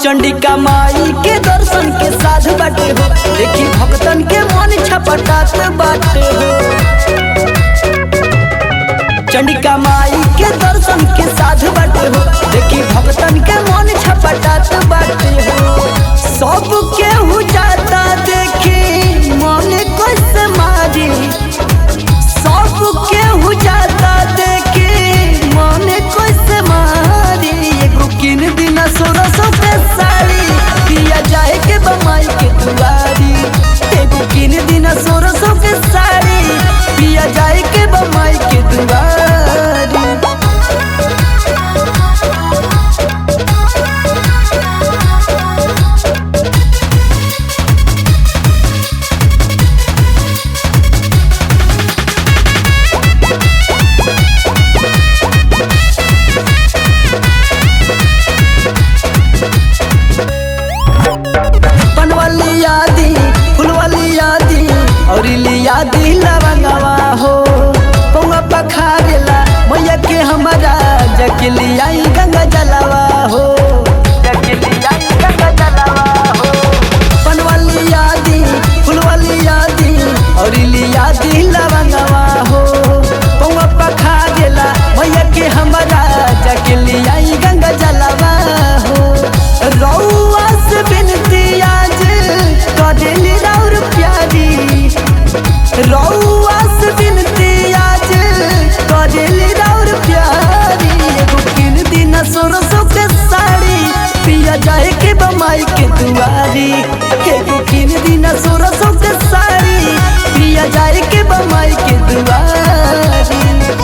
चंडिका माई के दर्शन के साध बाटे हो देखी भक्तन के मन छपटात बाटे हो चंडिका माई के दर्शन के साध बाटे हो देखी भक्तन के मन छपटात बाटे हो सब केहू जाता देखी मन कस मारी सब केहू जाता देखी मन कस मारी एगो किन दिन सोलह सौ के साड़ी पिया जाए के बमाई के दुआरी एगो किन दिन सोलह सौ के साड़ी पिया जाए के बमाई के दुआरी पनवाली यादी फुलवाली यादी और यादी लवंगवा हो पौवा पखारेला मैया के हमारा जकलियाई गंगा जलवा हो जकलियाई गंगा जलवा हो पनवाली यादी फुलवाली यादी और यादी लवंगवा हो पौवा पखारेला मैया के हमारा जकलियाई गंगा जलवा हो रउआ से बिनती आज करेली राउर प्यारी रउआ से बिनती आज करेली राउर प्यारी एगो किन दिन सोरसो के साड़ी पिया जाए के बमाई के दुआरी एगो किन दिन सोरसो के साड़ी पिया जाए के बमाई के दुआरी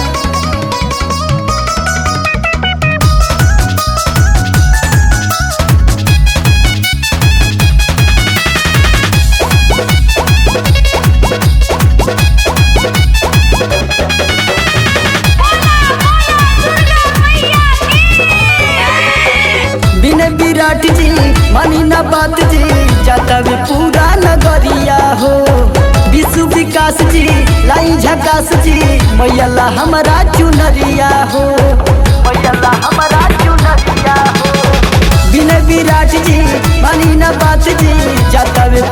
बिना विराट जी मानी ना बात जी जाता भी पूरा नगरिया हो विश्व विकास जी लाई झकास जी मैया हमारा चुनरिया हो मैया हमारा चुनरिया हो बिना विराट जी मानी ना बात जी जाता भी